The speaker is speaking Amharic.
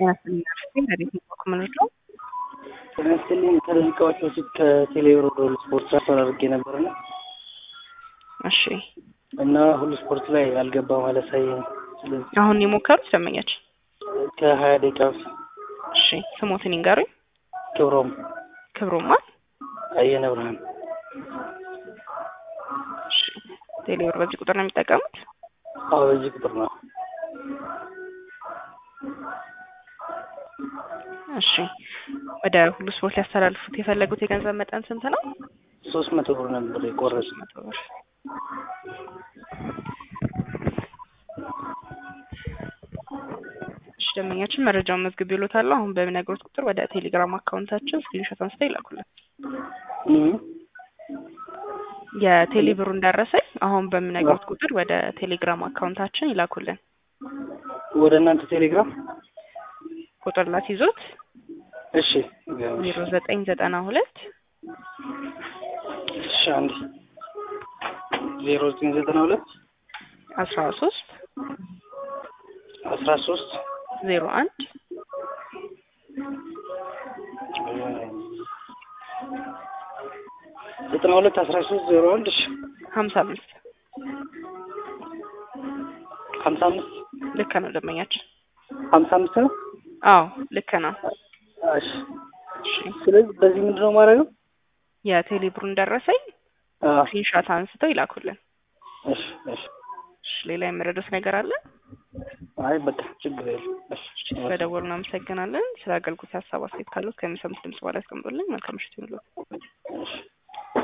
ጤና ረዴት ኮምንድ ነው። ጤና ይስጥልኝ። ከደቂቃዎች በፊት ከቴሌብር ወደ ሁሉ ስፖርት ትራንስፈር አድርጌ ነበርና እሺ እና ሁሉ ስፖርት ላይ አልገባ ማለት ሳይ ስለዚህ አሁን የሞከሩት ደንበኛችን ከሀያ ደቂቃ በፊት እሺ ስሞትን ይንገሩኝ። ክብሮም ክብሮማ አየነ ብርሃን እሺ ቴሌብር በዚህ ቁጥር ነው የሚጠቀሙት? አዎ በዚህ ቁጥር ነው። እሺ ወደ ሁሉ ስፖርት ሊያስተላልፉት የፈለጉት የገንዘብ መጠን ስንት ነው? ሶስት መቶ ብር ነበር የቆረጥ መቶ ብር። እሺ ደንበኛችን መረጃውን መዝግብ ይሎታለሁ። አሁን በሚነግሩት ቁጥር ወደ ቴሌግራም አካውንታችን ስክሪንሾት አንስተው ይላኩልን። የቴሌ ብሩን ደረሰኝ አሁን በሚነግሩት ቁጥር ወደ ቴሌግራም አካውንታችን ይላኩልን። ወደ እናንተ ቴሌግራም ቁጥር ላስይዞት እሺ ዜሮ ዘጠኝ ዘጠና ሁለት እሺ አንድ ዜሮ ዘጠኝ ዘጠና ሁለት አስራ ሶስት አስራ ሶስት ዜሮ አንድ ዘጠና ሁለት አስራ ሶስት ዜሮ አንድ እሺ ሀምሳ አምስት ሀምሳ አምስት ልክ ነው ደንበኛችን። ሀምሳ አምስት ነው። አዎ ልክ ነው። እሺ እሺ ስለዚህ በዚህ ምንድን ነው ማድረገው? የቴሌ ብሩን ደረሰኝ አዎ ስክሪንሾት አንስተው ይላኩልን። እሺ እሺ እሺ ሌላ የመረዳት ነገር አለ? አይ በቃ ችግር የለም። እሺ ስለደወሉ እናመሰግናለን። ስለ አገልግሎት ሀሳብ አስተያየት ካሉት ከሚሰሙት ድምጽ በኋላ ያስቀምጡልኝ። መልካም ምሽት ይሁንልዎት። እሺ